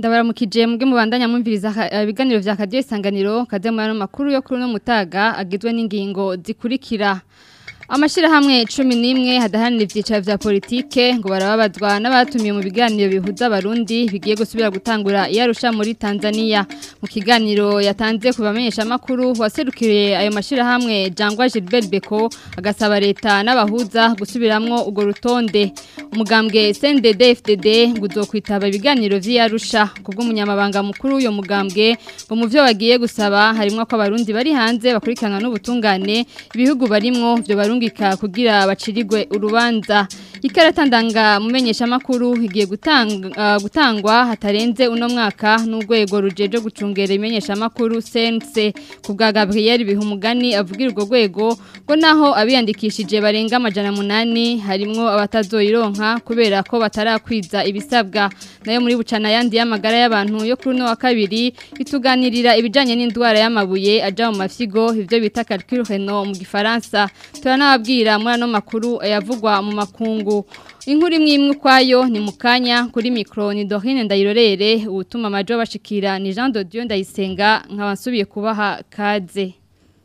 ndabaramukije mubwe mubandanya mwumviriza ibiganiro vya kadiyo isanganiro kaze mu yano makuru yo kuri uno mutaga agizwe n'ingingo zikurikira Amashirahamwe 11 hadahanira ivyicaro vya politike ngo barababazwa n'abatumiye mu biganiro bihuza abarundi bigiye gusubira gutangura iyarusha muri Tanzania mu kiganiro yatanze kubamenyesha makuru waserukiriye ayo mashirahamwe Jangwa Gilbert Beko agasaba leta n'abahuza gusubiramwo ugo rutonde umugambwe CNDD FDD ngo uzokwitaba ibiganiro vy'iyarusha kubwo umunyamabanga mukuru uyo mugambwe ngo mu vyo bagiye gusaba harimo ko abarundi bari hanze bakurikiranwa n'ubutungane ibihugu barimwo vyo barungika kugira bacirigwe urubanza ikarata ndanga mumenyesha makuru igiye gutanga uh, gutangwa hatarenze uno mwaka n'urwego rujeje gucungera imenyesha makuru sense kubwa Gabriel bihumugani avugira urwo rwego ngo naho abiyandikishije barenga amajana munani harimwo abatazoyironka kubera ko batarakwiza ibisabwa nayo muri bucana yandi y'amagara y'abantu yo kuri no wa kabiri ituganirira ibijanye n'indwara y'amabuye aja mu mafyigo ivyo bita calcul renal mu gifaransa turanababwira muri ano makuru yavugwa mu makungu inkuru imwe imwe ukwayo ni mukanya kuri mikro ni Dorine Ndayirorere ubutuma amajo bashikira ni Jean de Dieu Ndayisenga nkabasubiye kubaha kaze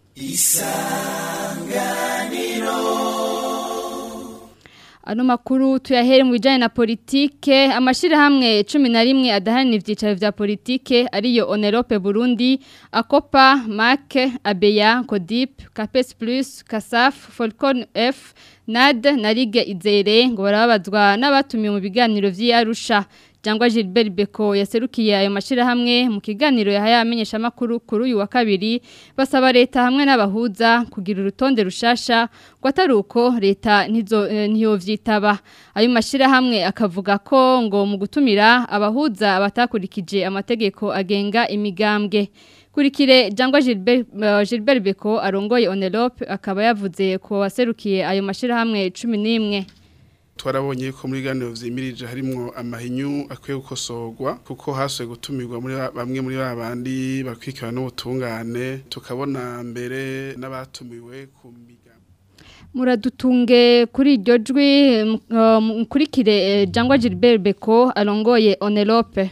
Isanganiro Ano makuru tuyahere mu bijanye na politike amashirahamwe 11 adahanira ivyicaro vya politike ariyo Onerope Burundi Akopa MAC Abeya Codip Capes Plus Kasaf Falcon F NAD na Ligue Izere ngo barabazwa n'abatumiye mu biganiro vy'Arusha Jangwa Gilbert Beko yaserukiye ayo mashirahamwe mu kiganiro yahaye amenyesha makuru kuri uyu wa kabiri basaba leta hamwe n'abahuza kugira urutonde rushasha ngo ataruko leta ntizo ntiyo vyitaba ayo mashirahamwe akavuga ko ngo mu gutumira abahuza batakurikije amategeko agenga imigambwe kurikire Jangwa Gilbert uh, Gilbert Beko arongoye Onelope akaba yavuze ko waserukiye ayo mashirahamwe 11 twarabonye ko muri ganiro vyimirije harimo amahinyu akwiye gukosorwa kuko hasuye gutumirwa muri bamwe muri babandi bakwikira n'ubutungane tukabona mbere n'abatumiwe ku migambi muradutunge kuri iryo jwi mukurikire Jangwa Gilbert Beko arongoye Onelope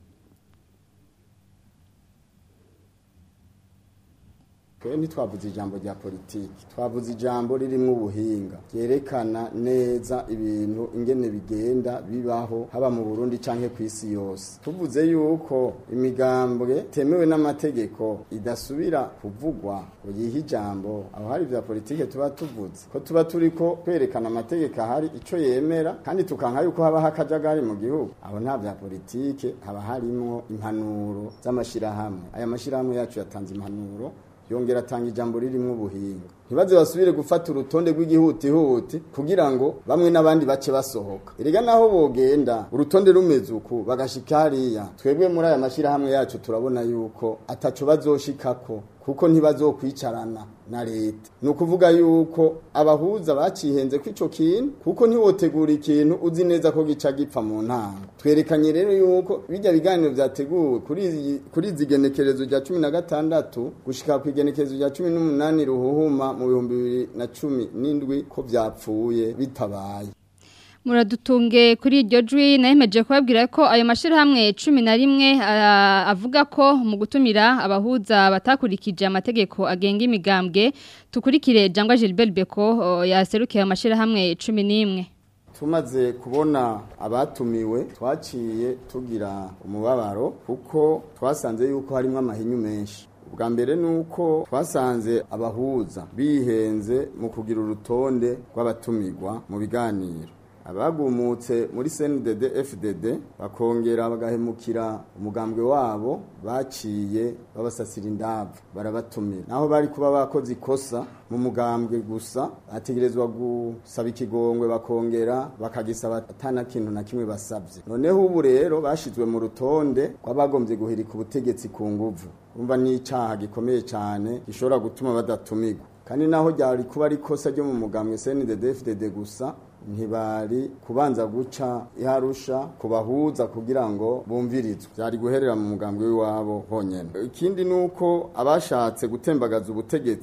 twe ntitwavuze ijambo rya politiki twavuze ijambo ririmo ubuhinga ryerekana neza ibintu ingene bigenda bibaho haba mu burundi cyangwa ku isi yose tuvuze yuko imigambwe temewe n'amategeko idasubira kuvugwa ngo yihe ijambo aho hari bya politiki tuba tuvuze ko tuba turi ko kwerekana amategeko ahari icyo yemera kandi tukanka yuko habaho akajagari mu gihugu aho nta bya politiki haba harimo impanuro z'amashyirahamwe aya mashyirahamwe yacu yatanze impanuro yongera atanga ijambo ririmo ubuhinga ntibaze basubire gufata urutonde rw'igihutihuti kugira ngo bamwe n'abandi bace basohoka erega naho bogenda urutonde rumeze uku bagashika hariya twebwe muri aya mashyirahamwe yacu turabona yuko ataco bazoshikako kuko ntibazokwicarana na leta ni ukuvuga yuko abahuza bacihenze ko ico kintu kuko ntiwotegura ikintu uzi neza ko gica gipfa mu ntango twerekanye rero yuko bijya biganiro vyateguwe kuri izi genekerezo rya cumi na gatandatu gushika ku igenekerezo rya cumi n'umunani ruhuhuma mu bihumbi bibiri na cumi n'indwi ko vyapfuye bitabaye muradutunge kuri iryo jwi nayemeje kubabwira ko ayo mashirahamwe cumi na rimwe avuga ko mu gutumira abahuza batakurikije amategeko agenga imigambwe tukurikire Jangwa Gilbert Beko yaserukiye amashirahamwe cumi n'imwe tumaze kubona abatumiwe twaciye tugira umubabaro kuko twasanze yuko harimo amahinyu menshi ubwa mbere ni uko twasanze abahuza bihenze mu kugira urutonde rw'abatumirwa mu biganiro abagumutse muri CNDD FDD bakongera bagahemukira umugambwe wabo baciye babasasira indavu barabatumira naho bari kuba bakoze ikosa mu mugambwe gusa bategerezwa gusaba ikigongwe bakongera bakagisaba atana kintu na kimwe basabye noneho ubu rero bashizwe mu rutonde rw'abagombye guhirika ubutegetsi ku nguvu umva n'icaha gikomeye cyane gishobora gutuma badatumirwa kandi naho ryari kuba ari ikosa ryo mu mugambwe CNDD FDD gusa ntibari kubanza guca iharusha kubahuza kugira ngo bumvirizwe byari guherera mu mugambwe w'iwabo honyine ikindi ni uko abashatse gutembagaza ubutegetsi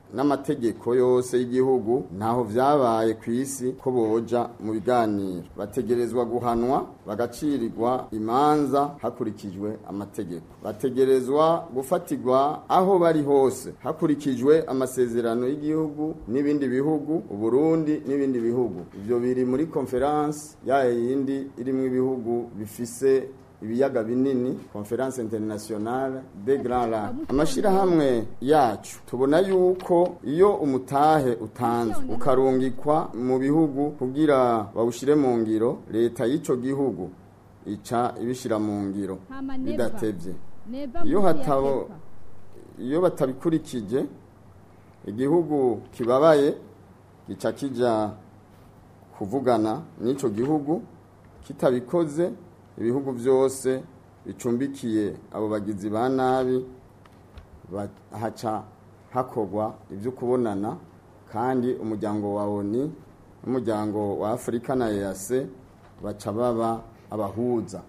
n'amategeko yose y'igihugu ntaho vyabaye ku isi ko boja mu biganiro bategerezwa guhanwa bagacirirwa imanza hakurikijwe amategeko bategerezwa gufatirwa aho bari hose hakurikijwe amasezerano y'igihugu n'ibindi bihugu uburundi n'ibindi bihugu ivyo biri muri konferanse yayo yindi irimwo ibihugu bifise ibiyaga binini conference internationale de grand lac amashirahamwe yacu tubona yuko iyo umutahe utanzwe ukarungikwa mu bihugu kugira bawushire mu ngiro leta y'ico gihugu ica ibishira mu ngiro bidatevye iyo hatabo iyo batabikurikije igihugu kibabaye gica kija kuvugana n'ico gihugu kitabikoze ibihugu byose bicumbikiye abo bagizi ba nabi haca hakorwa ibyo kubonana kandi umuryango wa oni n'umuryango wa afurika na eyase baca baba abahuza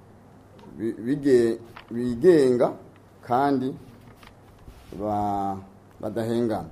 bigenga kandi badahengana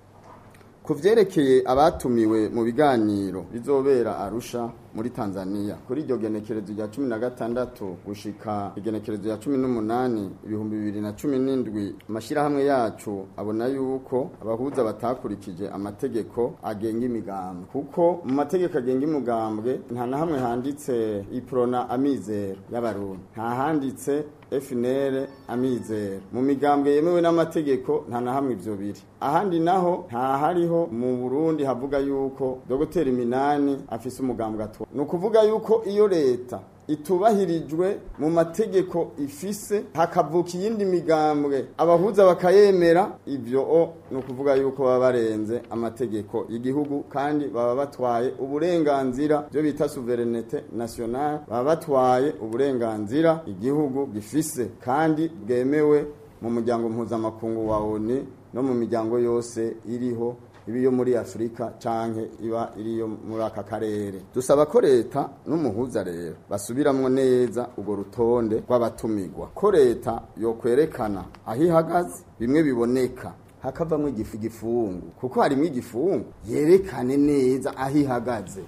ku byerekeye abatumiwe mu biganiro bizobera arusha muri tanzania kuri iryo genekerezo rya cumi na gatandatu gushika igenekerezo rya cumi n'umunani ibihumbi bibiri na cumi n'indwi amashyirahamwe yacu abona yuko abahuza batakurikije amategeko agenga imigambwe kuko mu mategeko agenga imigambwe nta na hamwe handitse iprona amizero y'abarundi nta handitse FNL amizero mu migambwe yemewe n'amategeko nta na hamwe ivyo biri ahandi naho nta hariho mu Burundi havuga yuko Dr Minani afise umugambwe atwa ni ukuvuga yuko iyo leta itubahirijwe mu mategeko ifise hakavuka iyindi migambwe abahuza bakayemera ivyo o ni ukuvuga yuko baba barenze amategeko y'igihugu kandi baba batwaye uburenganzira byo bita souverinete nationale baba batwaye uburenganzira igihugu gifise kandi bwemewe mu muryango mpuzamakungu wa ONU no mu miryango yose iriho iba iyo muri afurika canke iba iriyo muri aka karere dusaba ko leta n'umuhuza rero basubiramwo neza urwo rutonde rw'abatumirwa ko leta yokwerekana aho ihagaze bimwe biboneka hakavamwo igifu igifungu kuko harimwo igifungu yerekane neza aho ihagaze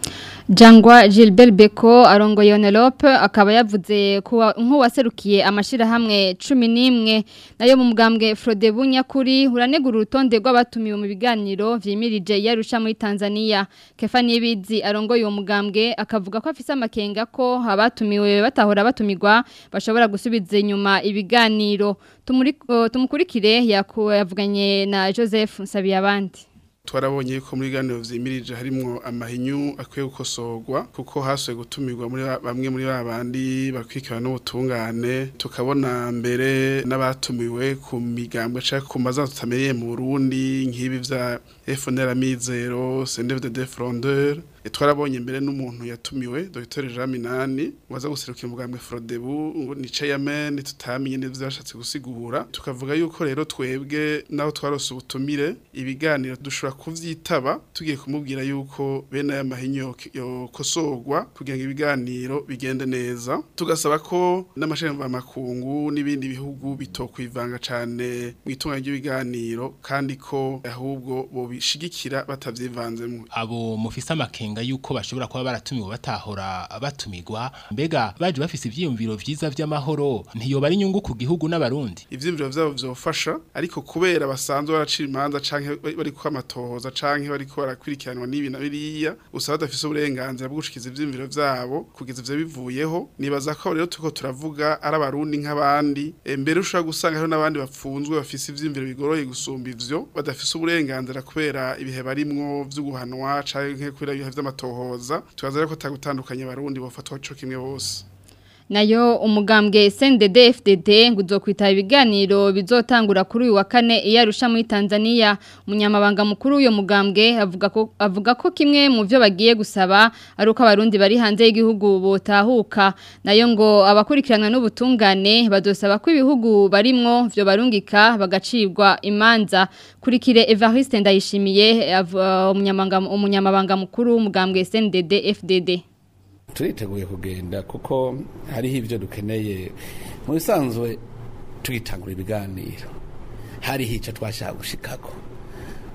Jangwa Gilbert Beko arongoye Onelope akaba yavuze kuwa nk'uwaserukiye amashirahamwe 11 nayo mu mugambwe Frode Bunyakuri uranegura urutonde rw'abatumiwe mu biganiro vyimirije yarusha muri Tanzania Kefani Bizi arongoye uwo mugambwe akavuga ko afise amakenga ko abatumiwe batahora batumirwa bashobora gusubiza inyuma ibiganiro tumukurikire yavuganye na Joseph Nsabiyabandi twarabonye ko muri ganiro vyimirije harimo amahinyu akwiye gukosorwa kuko hasuye gutumirwa muri bamwe muri babandi bakwikira n'ubutungane tukabona mbere n'abatumiwe ku migambwe cyangwa ku mazina tutamenyeye mu Burundi nk'ibi vya FNL Amizero Sendeve de Defrondeur twarabonye mbere n'umuntu yatumiwe Dr Jean Minani waza guserukira umugambwe Frodebu ngo ni chairman tutamenye neza byashatse gusigura tukavuga yuko rero twebwe naho twarose ubutumire ibiganiro dushobora kuvyitaba tugiye kumubwira yuko bene aya mahinyo yokosorwa kugira ngo ibiganiro bigende neza tugasaba ko n'amashanyarazi makungu n'ibindi bihugu bitokwivanga cane mu itunganya ry'ibiganiro kandi ko ahubwo bobishigikira batavyivanzemo abo mufise amakenga yuko bashobora kuba baratumiwe batahora batumirwa mbega baje bafise ivyiyumviro vyiza vy'amahoro ntiyo bari inyungu ku gihugu n'abarundi ivyiyumviro vyabo vyofasha ariko kubera basanzwe baracira imanza canke bari ko amatohoza canke bari ko barakurikiranwa n'ibi na biriya usaba badafise uburenganzira bwo gushikiza ivyiyumviro vyabo kugeza ivyo bivuyeho nibaza ko rero turiko turavuga ari abarundi nk'abandi mbere ushobora gusanga hariho n'abandi bapfunzwe bafise ivyiyumviro bigoroye gusumba ivyo badafise uburenganzira kubera ibihe barimwo vyo guhanwa canke kubera ibihe vy'amatohoza tubaza rero ko tagutandukanye abarundi bofatwa co kimwe bose nayo umugambwe SNDD FDD ngo uzokwitaba ibiganiro bizotangura kuri uyu wa kane iyarusha muri Tanzania umunyamabanga mukuru uyo mugambwe avuga ko avuga ko kimwe mu byo bagiye gusaba ari uko abarundi bari hanze y'igihugu botahuka nayo ngo abakurikirana n'ubutungane badosaba ko ibihugu barimwo vyo barungika bagacibwa imanza kurikire Evariste Ndayishimiye umunyamabanga umunyamabanga mukuru w'umugambwe SNDD FDD turiteguye kugenda kuko hariho ibyo dukeneye mu bisanzwe tuyitangura ibiganiro hariho icyo twashaka gushikako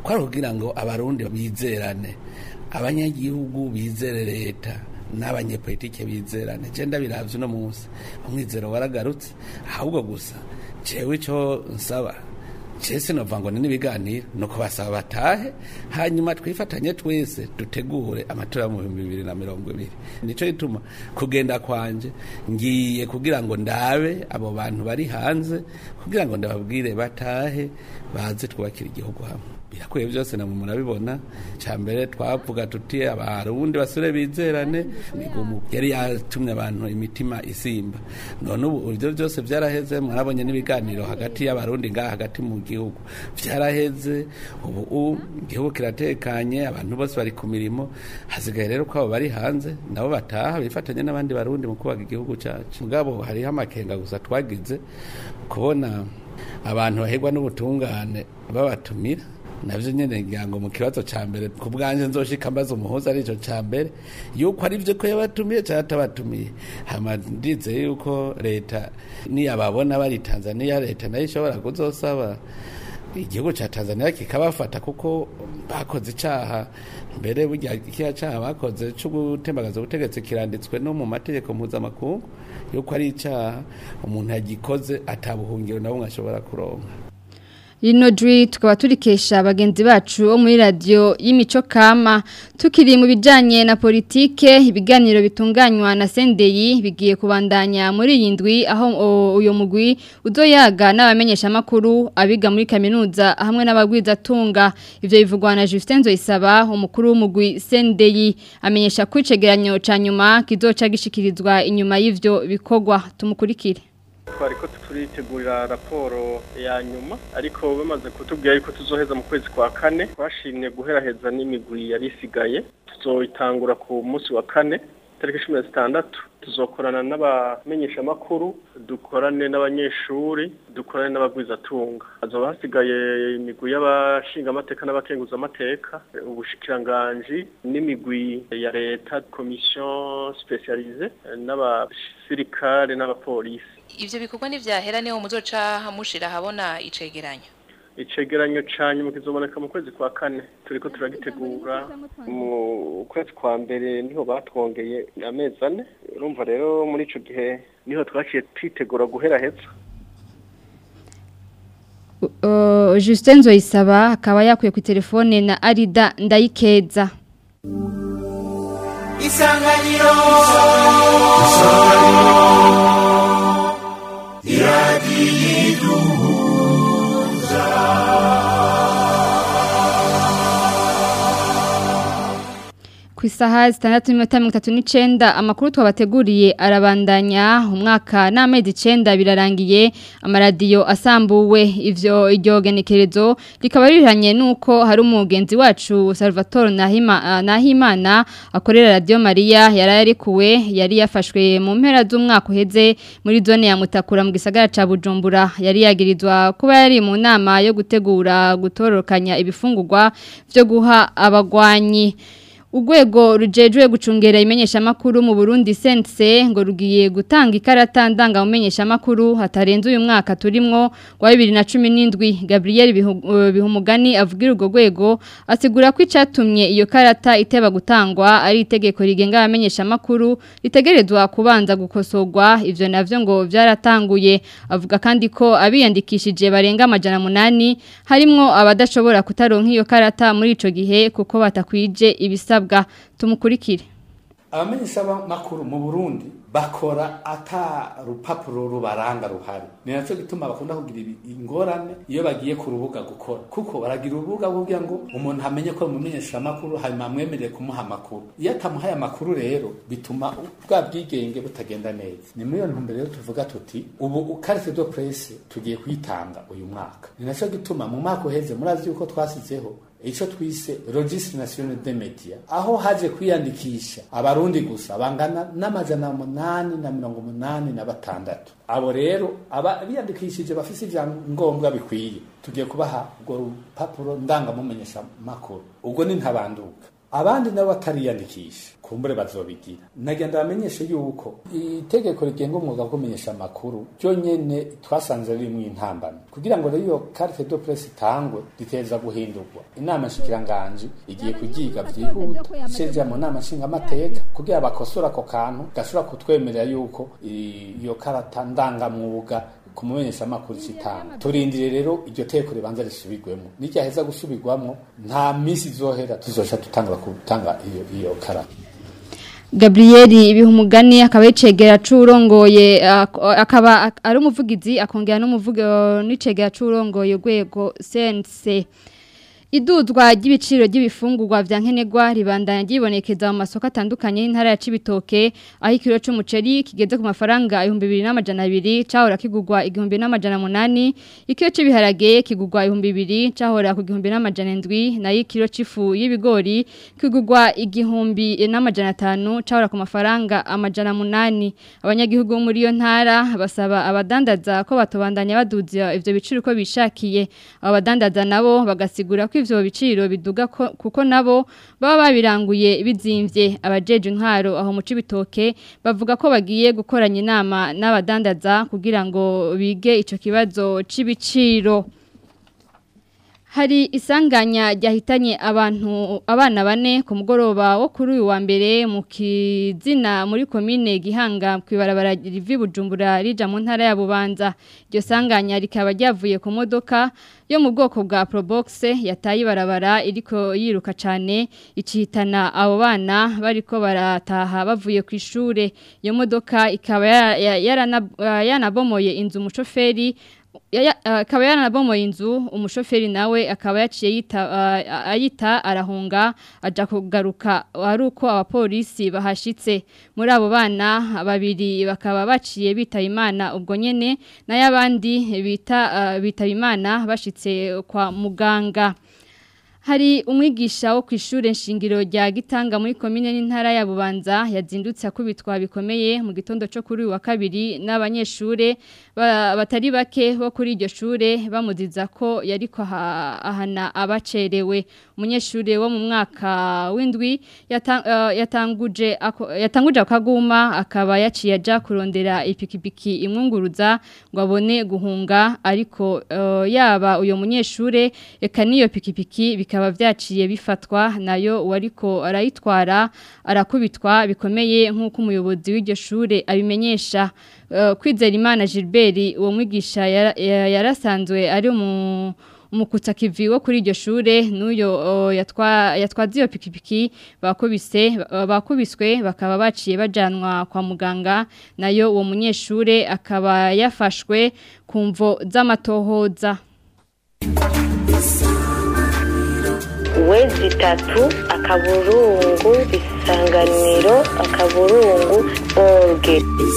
kwari kugira ngo abarundi bizerane abanyagihugu bizere leta n'abanyepolitike bizerane je ndabiravye uno munsi umwizero waragarutse ahubwo gusa jewe ico nsaba Chese nova ngo ni ibiganiro nuko basaba batahe hanyuma twifatanye twese dutegure amatora mu 2020 nico gituma kugenda kwanje ngiye kugira ngo ndabe abo bantu bari hanze kugira ngo ndababwire batahe baze twubakira igihugu hamwe birakwiye byose namwe murabibona cya mbere twavuga tuti abarundi basure bizerane migumu yari yatumye abantu imitima isimba none ubu ibyo byose byaraheze mwarabonye n'ibiganiro hagati y'abarundi ngaha hagati mu gihugu byaraheze ubu igihugu kiratekanye abantu bose bari ku mirimo hasigaye rero ko abo bari hanze nabo bataha bifatanye n'abandi barundi mu kubaka igihugu cyacu mugabo hariho amakenga gusa twagize kubona abantu bahegwa n'ubutungane babatumira navyo nyene ngira ngo mu kibazo ca mbere ku bwanje nzoshika mbaza umuhuza ari ico ca mbere yuko ari vyo ko yabatumiye canke atabatumiye hama ndize yuko leta niyababona bari Tanzania leta nayo ishobora kuzosaba igihugu ca Tanzania kikabafata kuko bakoze icaha mbere burya ikiya caha bakoze co gutembagaza ubutegetsi kiranditswe no mu mategeko mpuzamakungu yuko ari icaha umuntu yagikoze atabuhungiro na bumwe ashobora kuronka Rino jwi tukaba turikesha bagenzi bacu bo muri radio y'imico kama tukiri mu bijanye na politike ibiganiro bitunganywa na Sendeyi bigiye kubandanya muri iyi ndwi aho uyo mugwi uzoyaga n'abamenyesha makuru abiga muri kaminuza hamwe n'abagwiza tunga ivyo bivugwa na Justin Zoisaba umukuru w'umugwi Sendeyi amenyesha kwicegeranyo ca nyuma kizoca gishikirizwa inyuma y'ivyo bikogwa tumukurikire twariko turitegurira raporo ya nyuma ariko bamaze kutubwira yuko tuzoheza mu kwezi kwa kane twashimye guheraheza n'imigwi yari isigaye tuzoyitangura ku munsi wa kane tariki cumi na zitandatu tuzokorana n'abamenyeshamakuru dukorane n'abanyeshuri dukorane n'abagwizatunga hazoba hasigaye imigwi y'abashingamateka n'abakenguzamateka ubushikiranganji n'imigwi ya leta komisiyo spesialize n'abasirikare n'abapolisi ivyo bikorwa ntivyahera niho muzoca mushira habona icegeranyo icegeranyo ca nyuma kizoboneka mu kwezi kwa kane turiko turagitegura mu kwezi kwa mbere niho batwongeye amezi ane urumva rero muri ico gihe niho twaciye twitegura guheraheza Justin Zoisaba akaba yakuye ku telefone na Arida Ndayikeza Isanganiro ku isaha zitandatu n'iminota mirongo itatu n'icyenda amakuru twabateguriye arabandanya umwaka n'amezi icyenda birarangiye amaradiyo asambuwe ivyo iryo genekerezo rikaba riranye n'uko hari umugenzi wacu Salvatore Nahima Nahimana akorera radio Maria yari yarikuwe yari yafashwe mu mpera z'umwaka uheze muri zone ya Mutakura mu gisagara ca Bujumbura yari yagirizwa kuba yari mu nama yo gutegura gutororokanya ibifungurwa byo guha abagwanyi Urwego rujejwe gucungera imenyesha makuru mu Burundi sense ngo rugiye gutanga ikarata ndanga umenyesha makuru hatarenze uyu mwaka turimwo wa 2017 Gabriel Bihumugani avugira urwo rwego asigura ko icatumye iyo karata iteba gutangwa ari itegeko rigenga abamenyesha makuru ritegerezwa kubanza gukosorwa ivyo navyo ngo byaratanguye avuga kandi ko abiyandikishije barenga amajana munani harimwo abadashobora kutaronka iyo karata muri ico gihe kuko batakwije ibisabwa tumukurikire abamenyesha makuru mu Burundi bakora ata rupapuro rubaranga ruhari ni naco gituma bakunda kugira ingorane iyo bagiye ku rubuga gukora kuko baragira urubuga kugira ngo umuntu amenye ko mumenyesha makuru hanyuma amwemerere kumuha amakuru iyo atamuhaye amakuru rero bituma bwa bwigenge butagenda neza ni muri iyo ntumbero rero tuvuga tuti ubu carte de presse tugiye kuyitanga uyu mwaka ni naco gituma mu mwaka uheze murazi yuko twasizeho ico twise registre national de media aho haje kwiyandikisha abarundi gusa bangana n'amajana munani na mirongo munani na batandatu abo rero aba biyandikishije bafise ivyangombwa bikwiye tugiye kubaha urwo rupapuro ndangamumenyesha makuru ubwo ni ntabanduka abandi nabo batariyandikisha kumbure bazobigira nagenda bamenyeshe yuko itegeko rigenga umwuga wo kumenyesha amakuru ryo nyene twasanze ririmo intambamyi kugira ngo rero iyo carte de presse itangwe riteza guhindurwa inama nshikiranganji igiye kugiga vyihuta isezera mu nama nshingamateka kugira bakosora ako kantu gashobora kutwemerera yuko iyo karata ndangamwuga kumumenyesha amakuru citanga turindire rero iryo teko ribanza risubirwemo niryaheza gusubirwamo nta misi izohera tuzoca tutangura gutanga iyo iyo karata Gabrieli ibihumugani akaba yicegera curongoye akaba ari umuvugizi akongera n'umuvugo n'icegera curongoye rwego sense iduzwa ry'ibiciro ry'ibifungurwa vya nkenerwa ribandanya ryibonekeza mu masoko atandukanye y'intara ya Cibitoke aho ikiro c'umuceri kigeze ku mafaranga 2200 cahora kigurwa 1800 ikiro c'ibiharage kigurwa 2000 cahora ku 1700 nayo ikiro c'ifu y'ibigori kigurwa 1500 cahora ku mafaranga amajana 8 abanyagihugu muri iyo ntara basaba abadandaza ko batobandanya baduza ivyo biciro ko bishakiye abadandaza nabo bagasigura ko ivyo biciro biduga kuko nabo baba babiranguye bizimvye abajeje intwaro aho mu cibitoke bavuga ko bagiye gukoranya inama n'abadandaza kugira ngo bige ico kibazo c'ibiciro Hari isanganya ryahitanye abantu abana bane ku mugoroba wo kuri uyu wa mbere mu kizina muri komine Gihanga kwibarabara rivi Bujumbura rija mu ntara ya Bubanza iryo sanganya rikaba ryavuye ku modoka yo mu bwoko bwa Probox yataye ibarabara iriko yiruka cyane icihitana abo bana bariko barataha bavuye ku ishure iyo modoka ikaba yanabomoye inzu umushoferi akaba yaranabomoye inzu umushoferi nawe akaba yaciye yita ayita arahunga aja kugaruka ari uko abapolisi bahashitse muri abo bana babiri bakaba baciye bitaba imana ubwo nyene nayo abandi bita bitaba imana bashitse kwa muganga Hari umwigisha wo kw'ishure nshingiro rya Gitanga muri komine n'intara ya Bubanza yazindutse akubitwa bikomeye mu gitondo cyo kuri wa kabiri n'abanyeshure batari bake bo kuri iryo shure bamuziza ko yari ko ahana abacerewe umunyeshure wo mu mwaka w'indwi yatanguje yatanguje akaguma akaba yaciye aja kurondera ipikipiki imwunguruza ngo abone guhunga ariko yaba uyo munyeshure eka niyo pikipiki bikaba vyaciye bifatwa nayo wariko arayitwara arakubitwa bikomeye nk'uko umuyobozi w'iryo shure abimenyesha kwizera imana Gilbert uwo mwigisha yarasanzwe ari mu umukutsa kivi wo kuri iryo shure n'uyo yatwaze iyo pikipiki bakubise bakubiswe bakaba baciye bajanwa kwa muganga nayo uwo munyeshure akaba yafashwe ku mvo z'amatohoza wezi itatu akaburungu isanganiro akaburungu orge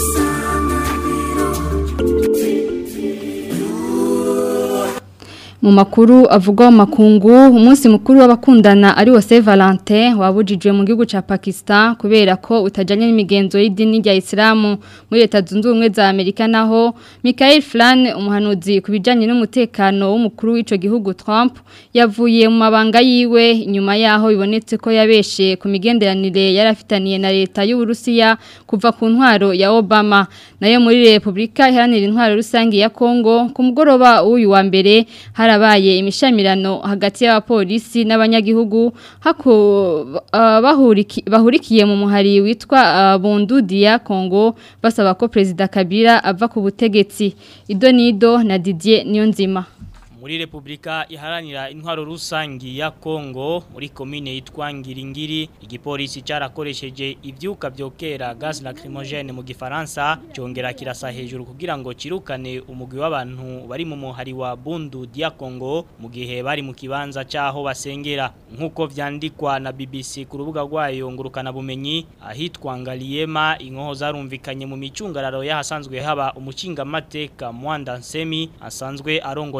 mu makuru avugwa mu makungu umunsi mukuru w'abakundana ari wo Saint Valentin wabujijwe mu gihugu ca Pakistan kubera ko utajanye n'imigenzo y'idini rya Islam muri leta zunze ubumwe za Amerika naho Michael Flan umuhanuzi kubijanye n'umutekano w'umukuru w'ico gihugu Trump yavuye mu mabanga yiwe nyuma yaho bibonetse ko yabeshe ku migenderanire yarafitaniye na leta y'u Burusiya kuva ku ntwaro ya Obama nayo muri Republika iharanira intwaro rusangi ya Kongo ku mugoroba w'uyu wa mbere harabaye imishamirano hagati y'abapolisi n'abanyagihugu hako uh, bahuriki, bahurikiye mu muhari witwa uh, Bundudia ya Kongo basaba ko President Kabila ava ku butegetsi Idonido na Didier Niyonzima muri Republika iharanira intwaro rusangi ya Kongo muri komine yitwa Ngiringiri igipolisi cyarakoresheje ivyuka byokera gaz lacrymogène mu gifaransa cyongera kirasa hejuru kugira ngo kirukane umugwi w'abantu bari mu muhari wa Bundu dia Kongo mu gihe bari mu kibanza cyaho basengera nkuko vyandikwa na BBC ku rubuga rwayo ngurukana bumenyi ahitwa Ngaliema inkoho zarumvikanye mu micungararo yahasanzwe haba umucinga mateka Mwanda Nsemi asanzwe arongoye uwo muhari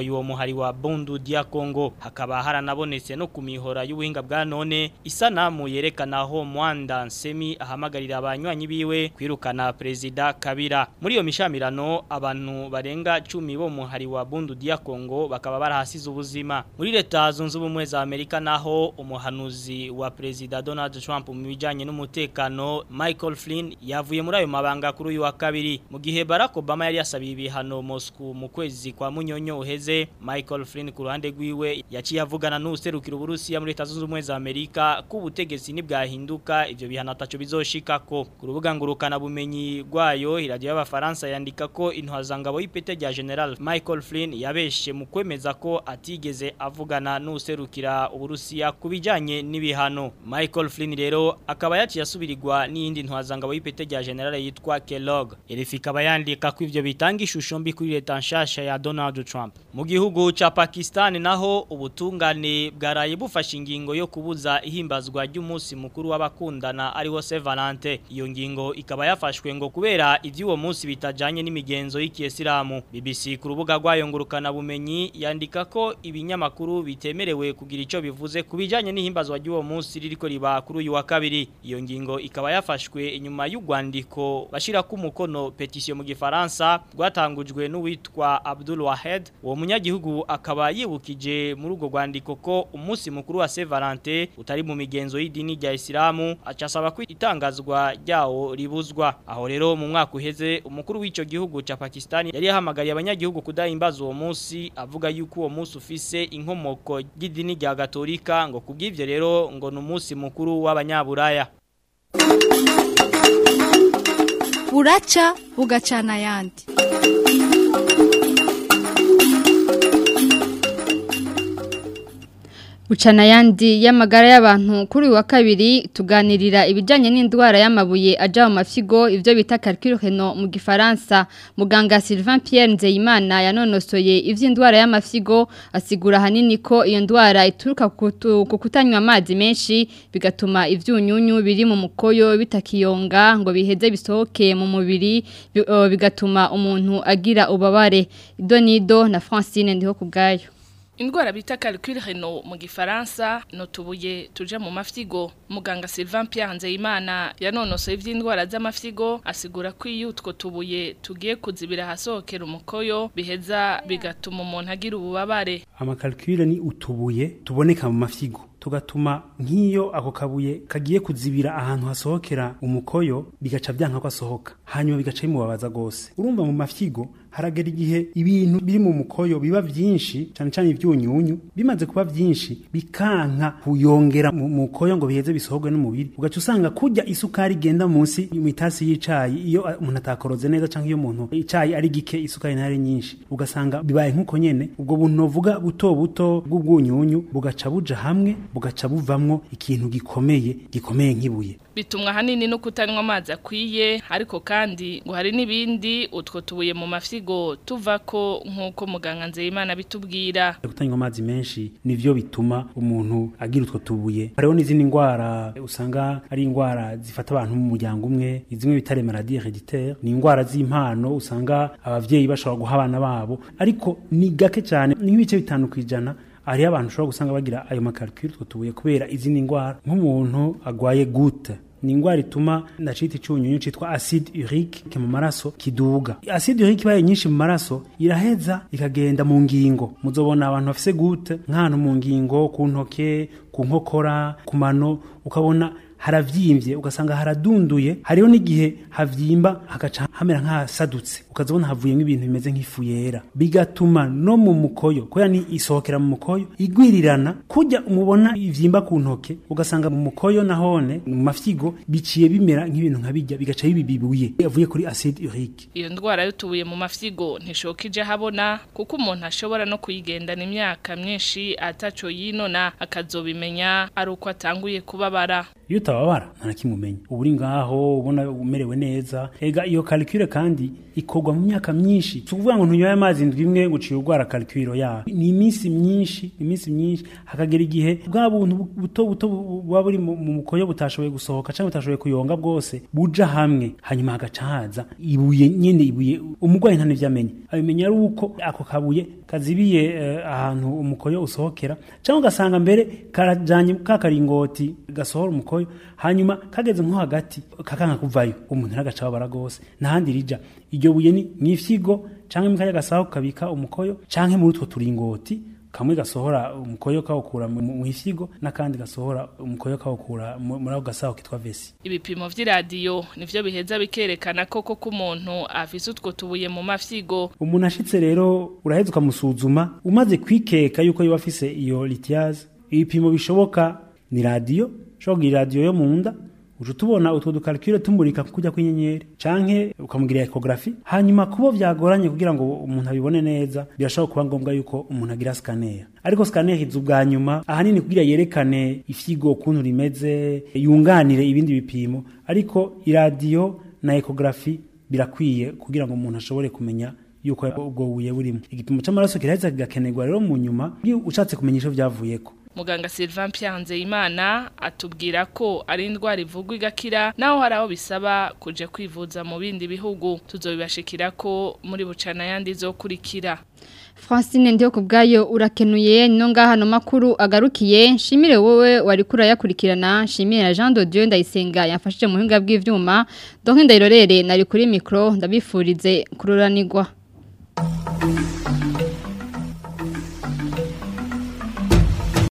muhari wa Bundu dia Congo hakaba haranabonetse no kumihora y'ubuhinga bwa none isanamu yerekana aho Mwanda Nsemi ahamagarira abanywanyi biwe kwirukana prezida Kabira muri iyo mishamirano abantu barenga 10 bo muhari wa Bundu dia Congo bakaba barahasize ubuzima muri leta zunze ubumwe za Amerika naho umuhanuzi wa prezida Donald Trump mu bijanye n'umutekano Michael Flynn yavuye muri ayo mabanga kuri uyu wa kabiri mu gihe Barack Obama yari yasabiye ibihano Moscow mu kwezi kwa munyonyo uheze Michael Flynn ku ruhande rwiwe yaciye avugana n'userukira Uburusiya muri leta zunze ubumwe za Amerika ko ubutegetsi nibwahinduka ivyo bihano ataco bizoshikako ku rubuga ngurukana bumenyi rwayo iradio y'abafaransa yandika ko intwazangabo y'ipete rya General Michael Flynn yabeshe mu kwemeza ko atigeze avugana n'userukira Uburusiya kubijanye n'ibihano Michael Flynn rero akaba yaciye asubirirwa n'iyindi ntwazangabo y'ipete rya General yitwa Kellogg RFI ikaba yandika ko ivyo bitanga ishusho mbi kuri leta nshasha ya Donald Trump mu gihugu ca Pakistan naho ubutungane bwaraye bufashe ingingo yo kubuza ihimbazwa ry'umunsi mukuru w'abakundana ariho Saint Valentin iyo ngingo ikaba yafashwe ngo kubera ivy'uwo munsi bitajanye n'imigenzo y'ikiyesilamu BBC ku rubuga rwayo ngurukana bumenyi yandika ko ibinyamakuru bitemerewe kugira ico bivuze kubijanye n'ihimbazwa ry'uwo munsi ririko riba kuri uyu wa kabiri iyo ngingo ikaba yafashwe inyuma y'ugwandiko bashira ku mukono petition mu gifaransa rwatangujwe n'uwitwa Abdul Wahed uwo munyagihugu akaba yibukije muri urwo rwandiko ko umunsi mukuru wa Saint Valentin utari mu migenzo y'idini rya Islamu acasaba ko itangazwa ryawo ribuzwa aho rero mu mwaka uheze umukuru w'ico gihugu ca Pakistan yari yahamagariye abanyagihugu kudahimbaza uwo munsi avuga yuko uwo munsi ufise inkomoko y'idini rya Gatolika ngo kubw'ivyo rero ngo ni umunsi mukuru w'abanyaburaya buraca bugacana ayandi Bucana yandi y'amagara y'abantu kuri uyu wa kabiri tuganirira ibijyanye n'indwara y'amabuye aja mu mafyigo ibyo bita calcul mu gifaransa muganga Sylvain Pierre Nzeyimana yanonosoye ivy'indwara y'amafyigo asigura hanini ko iyo ndwara ituruka ku kutanywa amazi menshi bigatuma ivyunyunyu biri mu mukoyo bitakiyonga ngo biheze bisohoke mu mubiri bigatuma umuntu agira ubabare idonido na Francine ndiho kubgayo Indwara bita calcul renal mu gifaransa no tubuye tuje mu mafyigo muganga Sylvain Pierre Nzeyimana yanonosoye ivy'indwara z'amafyigo asigura ko iyo utwo tubuye tugiye kuzibira hasohokera umukoyo biheza bigatuma umuntu agira ububabare amakalkule ni utubuye tuboneka mu mafyigo tugatuma nk'iyo ako kabuye kagiye kuzibira ahantu hasohokera umukoyo bigaca byanka ko asohoka hanyuma bigaca bimubabaza gose urumva mu mafyigo haragera igihe ibintu biri mu mukoyo biba vyinshi cyane cyane ivyunyunyu bimaze kuba vyinshi bikanka kuyongera mu mukoyo ngo biheze bisohogwe n'umubiri ugaca usanga kurya isukari igenda munsi mu itasi y'icayi iyo umuntu atakoroze neza cyangwa iyo umuntu icayi ari gike isukari ntari nyinshi ugasanga bibaye nk'uko nyene ubwo buntu novuga buto buto bw'ubwunyunyu bugaca buja hamwe bugaca buvamwo ikintu gikomeye gikomeye nk'ibuye bitumwa hanini no kutanywa amazi akwiye ariko kandi ngo hari n'ibindi utwo tubuye mu mafyigo tuva ko nk'uko muganga nzeyimana bitubwira kutanywa amazi menshi nivyo bituma umuntu agira utwo tubuye hariho n'izindi ndwara usanga ari indwara zifata abantu mu muryango umwe zimwe bita maladie hereditaire ni indwara z'impano usanga abavyeyi bashobora guha abana babo ariko ni gake cyane nk'ibice bitanu kwijana hariho abantu ushobora gusanga bagira ayo makalkule utwo tubuye kubera izindi ndwara nk'umuntu agwaye gute ni indwara ituma ndacita icyunyunyu cyitwa acide urique mu maraso kiduga acide urique ibaye nyinshi mu maraso iraheza ikagenda mu ngingo muzobona abantu bafise gute nk'ahantu mu ngingo ku ntoke ku nkokora ku mano ukabona haravyimbye ugasanga haradunduye hariho n'igihe havyimba hagaca hamera nk'ahasadutse ukazabona havuyemo ibintu bimeze nk'ifu yera bigatuma no mu mukoyo kubera ni isohokera mu mukoyo igwirirana kujya umubona ivyimba ku ntoke ugasanga mu mukoyo nahone mu mafyigo biciye bimera nk'ibintu nka bijya bigaca bibibuye yavuye kuri acide urique iyo ndwara y'utubuye mu mafyigo ntishokije habona kuko umuntu ashobora no kuyigendana imyaka myinshi ataco yinona akazobimenya ari uko atanguye kubabara iyo utababara nta na kimwe umenya uba uri ngaho ubona umerewe neza ega iyo calcule kandi ikorwa mu myaka myinshi si ukuvuga ngo ntunyoye amazi indwi imwe ngo uciye urwara calcule yayo ni iminsi myinshi iminsi myinshi hakagera igihe bwa buntu buto buto buba buri mu mu mukoyo butashoboye gusohoka cyangwa butashoboye kuyonga bwose buja hamwe hanyuma hagaca haza ibuye nyine ibuye umurwayi nta n'ivyo amenya abimenya ari uko ako kabuye kazibiye eh, ahantu umukoyo usohokera cyangwa ugasanga mbere karajanye ka karingoti gasohora umukoyo hanyuma kageze nko hagati kakanka kuvayo umuntu aragaca babara gose nahandi rija iryo buye ni mwifyigo canke mu kanya gasaho kabika umukoyo canke muri utwo turingoti kamwe gasohora umukoyo kawukura mu mu ifyigo n'akandi gasohora umukoyo kawukura mu- muri ako gasaho kitwa vesi ibipimo vy'iradiyo nivyo biheza bikerekana koko ko umuntu afise utwo tubuye mu mafyigo umuntu ashitse rero uraheza ukamusuzuma umaze kwikeka yuko yoba afise iyo litiyaze ibipimo bishoboka ni radiyo ushobora kugira radiyo yo mu nda uca tubona utwo dukalkire tumurika kujya kw'inyenyeri canke ukamugira ekografi hanyuma kubo vyagoranye kugira ngo umuntu abibone neza birashobora kuba ngombwa yuko umuntu agira scanner ariko scanner iza ubwa nyuma ahanini kugira yerekane ifyigo ukuntu rimeze yunganire ibindi bipimo ariko iradiyo na ekografi birakwiye kugira ngo umuntu ashobore kumenya yuko ubwo buye burimo igipimo c'amaraso kiraheza kigakenerwa rero mu nyuma iyo ushatse kumenya ico vyavuyeko muganga Sylvain Pianzeyimana atubwira ko ari indwara ivugwa igakira naho hari aho bisaba kuja kwivuza mu bindi bihugu tuzobibashikira ko muri bucana yandi zokurikira Francine ndiyo kubgayo urakenuye no ngaha no makuru agarukiye nshimire wowe wari kurayakurikirana nshimire na Jean de Dieu ndayisenga yafashije mu hinga bw'ivyuma donc ndayirorere nari kuri micro ndabifurize kururanirwa